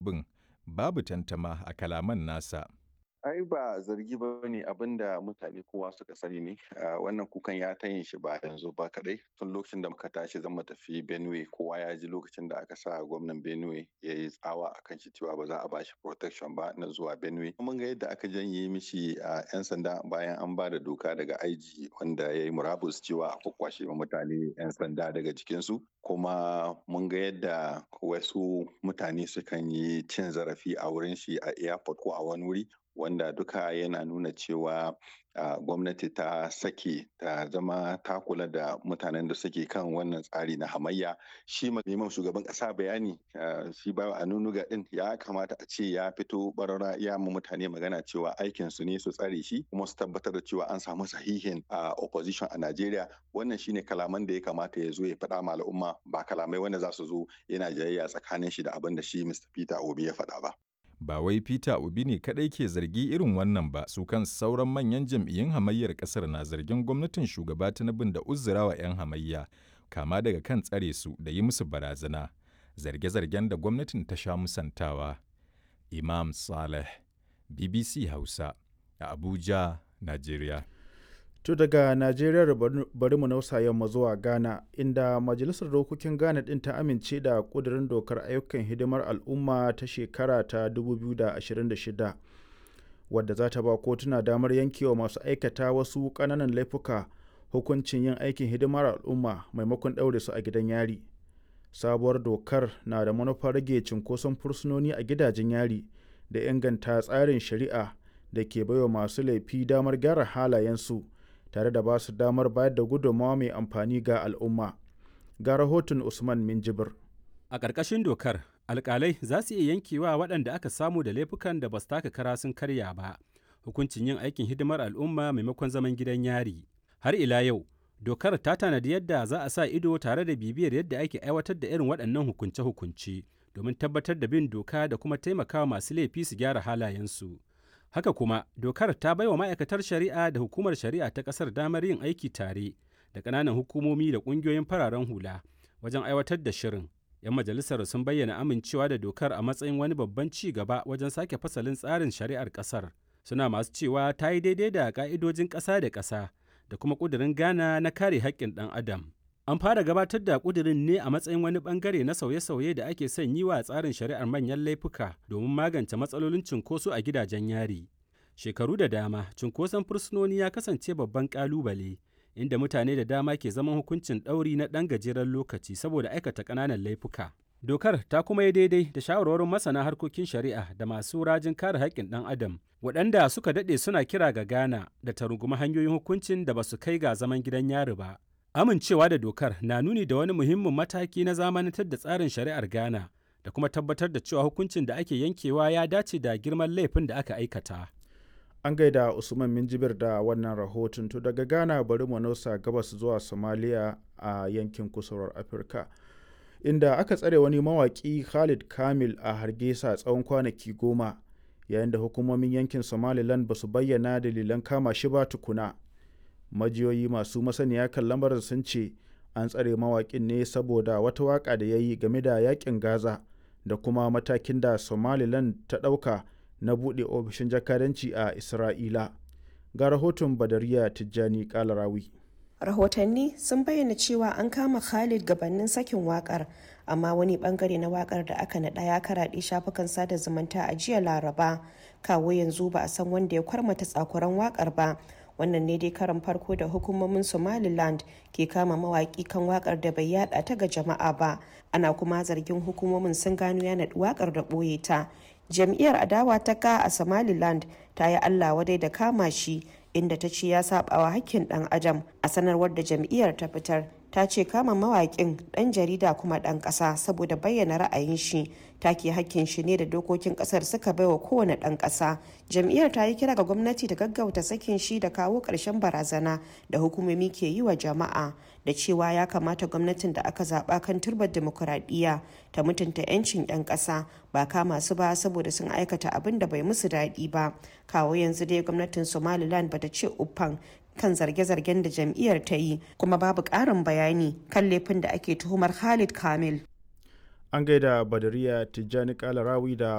abin babu tantama a kalaman nasa. ai ba zargi ba ne abin da mutane kowa suka sani ne wannan kukan ya ta yin shi ba yanzu ba kadai tun lokacin da muka tashi zan tafi benue kowa ya ji lokacin da aka sa gwamnan benue ya yi tsawa a kan shi cewa ba za a ba shi protection ba na zuwa benue mun ga yadda aka janye mishi a yan sanda bayan an ba da doka daga aiji wanda ya yi murabus cewa a kwakwashe ma mutane yan sanda daga jikinsu kuma mun ga yadda wasu mutane sukan yi cin zarafi a wurin shi a airport ko a wani wuri wanda duka yana nuna cewa uh, gwamnati ta sake ta zama ta kula da mutanen da suke kan wannan tsari na hamayya shi neman shugaban kasa bayani uh, shi ba a nunuga din ya kamata a ce ya fito barara ya mu mutane magana cewa aikin su ne su tsare shi kuma su tabbatar da cewa an samu sahihin uh, opposition a Najeriya wannan shine kalaman da ya kamata ya zo ya faɗa ma al'umma ba kalamai wanda za su zo yana jayayya tsakanin shi da abin da shi Mr. Peter Obi ya faɗa ba. ba wai Peter Obi ne kadai ke zargi irin wannan ba su kan sauran manyan jam'iyyun hamayyar kasar na zargin gwamnatin shugaba Tinubu da uzurawa 'yan hamayya kama daga kan tsare su da yi musu barazana zarge-zargen da gwamnatin ta sha musantawa Imam Saleh BBC Hausa a Abuja Najeriya To daga Najeriya bari mu nausa yamma zuwa Ghana inda Majalisar Dokokin Ghana ɗin ta amince da ƙudurin dokar ayyukan hidimar al'umma ta shekara ta 2026 wadda za ta ba kotuna damar yankewa masu aikata wasu ƙananan laifuka hukuncin yin aikin hidimar al'umma maimakon ɗaure su a gidan yari. Sabuwar dokar na da manufar rage cunkoson fursunoni a gidajen yari da inganta tsarin shari'a da ke baiwa masu laifi damar gyara halayensu. tare da ba su damar bayar da gudunmawa mai amfani ga al'umma. Ga rahoton Usman Minjibir. A ƙarƙashin dokar, alƙalai za su iya yankewa waɗanda aka samu da laifukan da ba su taka kara sun karya ba, hukuncin yin aikin hidimar al'umma maimakon zaman gidan yari. Har ila yau, dokar ta tanadi yadda za a sa ido tare da bibiyar yadda ake aiwatar da irin waɗannan hukunce-hukunce domin tabbatar da bin doka da kuma taimakawa masu laifi su gyara halayensu. Haka kuma, dokar ta baiwa ma'aikatar shari'a da hukumar shari'a ta ƙasar damar yin aiki tare da ƙananan hukumomi da ƙungiyoyin fararen hula wajen aiwatar da shirin. 'Yan majalisar sun bayyana amincewa da dokar a matsayin wani babban ci gaba wajen sake fasalin tsarin shari'ar ƙasar. Suna masu cewa ta yi daidai da ƙa'idojin ƙasa da ƙasa da kuma ƙudurin Ghana na kare haƙƙin ɗan Adam. An fara gabatar da ƙudurin ne a matsayin wani ɓangare na sauye-sauye da ake son yi wa tsarin shari'ar manyan laifuka domin magance matsalolin cunkoso a gidajen yari. Shekaru da dama, cunkoson fursunoni ya kasance babban ƙalubale, inda mutane da dama ke zaman hukuncin ɗauri na ɗan gajeren lokaci saboda aikata ƙananan laifuka. Dokar ta kuma yi daidai da shawarwarin masana harkokin shari'a da masu rajin kare haƙƙin ɗan adam, waɗanda suka daɗe suna kira ga Ghana da ta rungumi hanyoyin hukuncin da ba su kai ga zaman gidan yari ba. Amincewa da dokar na nuni da wani muhimmin mataki na zamanantar da tsarin shari'ar Ghana da kuma tabbatar da cewa hukuncin da ake yankewa ya dace da girman laifin da aka aikata. An gaida Usman Minjibir da wannan rahoton to daga Ghana bari mu nausa gabas zuwa Somalia a yankin kusurwar Afirka. Inda aka tsare wani mawaƙi Khalid Kamil a Hargesa tsawon kwanaki goma yayin da hukumomin yankin Somaliland ba su bayyana dalilan kama shi ba tukuna. majiyoyi masu masaniya kan lamarin sun ce an tsare mawaƙin ne saboda wata waƙa da ya yi game da yaƙin gaza da kuma matakin da somaliland ta ɗauka na buɗe ofishin jakadanci a isra'ila ga rahoton badariya tijjani kalarawi rahotanni sun bayyana cewa an kama khalid gabanin sakin wakar amma wani bangare na wakar da aka naɗa ya karaɗe shafukan sada zumunta a jiya laraba kawo yanzu ba a san wanda ya kwarmata tsakuran wakar ba wannan ne dai karan farko da hukumomin somaliland ke kama mawaki kan wakar da bai yada ta ga jama'a ba ana kuma zargin hukumomin sun gano ya naɗi wakar da ɓoye ta jam'iyyar adawa ta ka a somaliland ta yi allah wadai da kama shi inda ta ce ya sabawa hakkin dan adam a sanarwar da jam'iyyar ta fitar ta ce kama mawaƙin ɗan jarida kuma ɗan ƙasa saboda bayyana ra'ayin shi take hakkin shi ne da dokokin ƙasar suka baiwa kowane ɗan ƙasa jam'iyyar ta yi kira ga gwamnati da gaggauta sakin shi da kawo ƙarshen barazana da hukumomi ke yi wa jama'a da cewa ya kamata gwamnatin da aka zaɓa kan turbar demokuraɗiyya ta mutunta 'yancin 'yan ƙasa ba kama su ba saboda sun aikata abin da bai musu daɗi ba kawo yanzu dai gwamnatin somaliland bata ce uffan kan zarge-zargen da jam'iyyar ta yi kuma babu ƙarin bayani kan laifin da ake tuhumar Khalid Kamil. An gaida Badariya Tijjani Kalarawi da